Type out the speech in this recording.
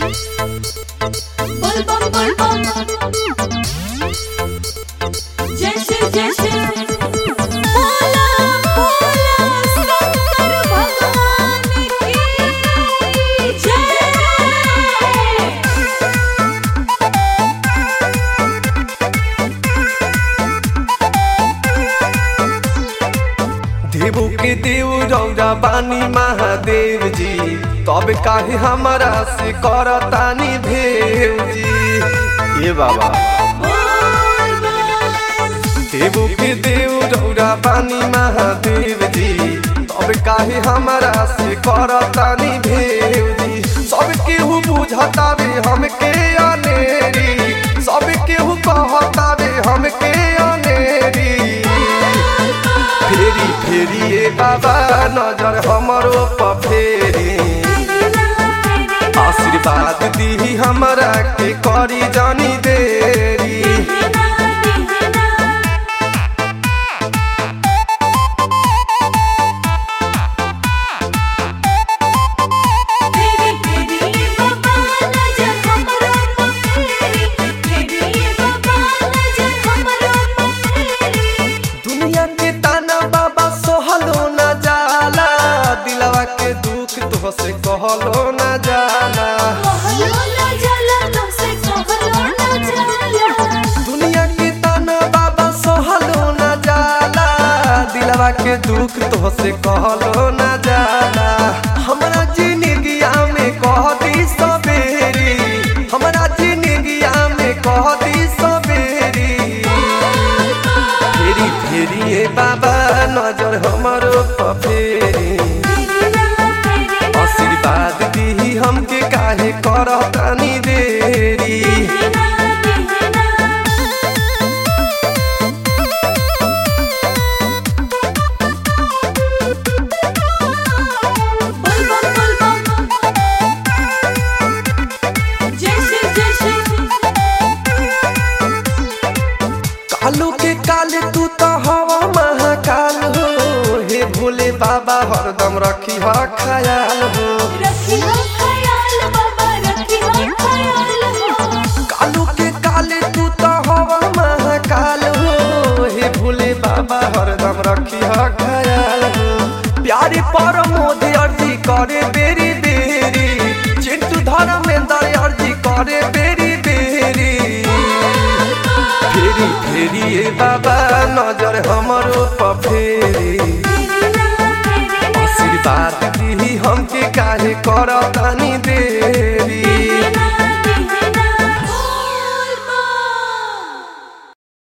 Bol bom bol bom. जैसे जैसे बोला बोला शंकर भगवान की जय देवो के देव रौरा बानी महादेव जी तब काहे हमारा से करतानी भेव जी ये बाबा देवो के देव रौरा बानी महादेव जी तब काहे हमारा से करतानी भेव जी सब केहू बुझतावे हमके अनेरी सब केहू कहतावे हमके अनेरी फेरी फेरी ए बाबा नजर हमरो पर फेरी आशीर्वाद दी हमरा के करी जानी देरी तेरी तेरी बाबा नजर हमरो पफेरी तेरी बाबा नजर हमरो पफेरी दुनिया के ताना बाबा सोहलो न जाला दिलवा के दुख तो से कहलो न जाला कहलो ना जाला तुमसे कहलो ना जाला दुनिया के ताना बाबा सोहलो न जाला दिलवा के दुख तो से कहलो न जाला हमरा जिंदगिया में कह दी सबेरी हमरा जिंदगिया में कह दी सबेरी फेरी फेरी ए बाबा नजर हमरो पर फेरी आशीर्वाद दी हमके काहे करतानी देरी बोल बम बोल बम जैसे जैसे कालू के काले तू तो हवा महाकाल हो हे भोले बाबा हरदम रखी हा ख्याल हो रखी हो ख्याल बाबा रखी हो ख्याल हो कालू के काले तू तो हवा महाकाल हो हे भोले बाबा हरदम रखी हा ख्याल हो प्यारे पर मोदी अर्जी करे बेरी बेरी चिंटू धर्मेंद्र अर्जी करे बेरी बेरी फेरी फेरी ए बाबा नजर हमरो पर फेरी आशीर्वाद दी हमके काहे करतानी दे